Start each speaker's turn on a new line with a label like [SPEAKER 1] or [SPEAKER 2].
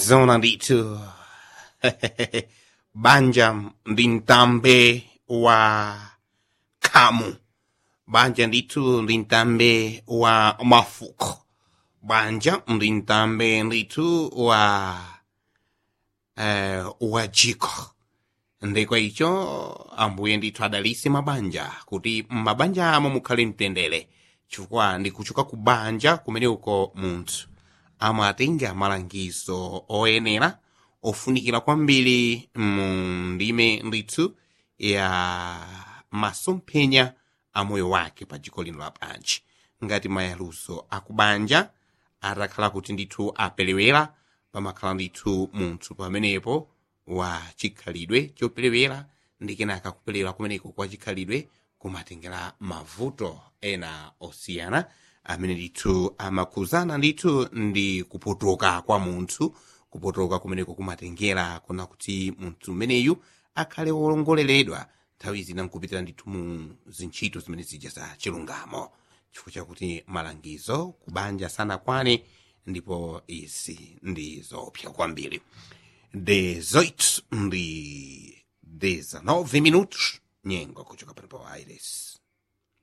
[SPEAKER 1] zona ndithu banja ndi mtambe wa khamu banja ndithu ndi mtambe wa mafuko banja ndi mtambe ndithu wa eh, wa jiko ndikwa icho ambuye ndithu adalise mabanja kuti mabanja amo mukhale mtendere chifukwa ndikuchoka ku banja kumene uko munthu amatenga malangizo oyenera ofunikira kwambiri mu ndime ndithu ya masomphenya a moyo wake pa dziko lino lapansi ngati mayaluso akubanja atakhala kuti ndithu aperewera pamakhala ndithu munthu pamenepo wa chikhalidwe choperewera ndi kenaka kuperewera kumeneko kwa chikhalidwe kumatengera mavuto ena osiyana amene ndithu amakhuzana ndithu ndi kupotoka kwa munthu kupotoka kumeneko kumatengera kuna kuti munthu mmeneyu akhale wolongoleredwa nthawi zina nkupitira ndithu mu zintchito zimene zija za chilungamo chifukwa chakuti malangizo kubanja sanakwane ndipo izi ndi zopsa kwambiri 18 ndi 19 minutos nyengo kuchoka pano pa aires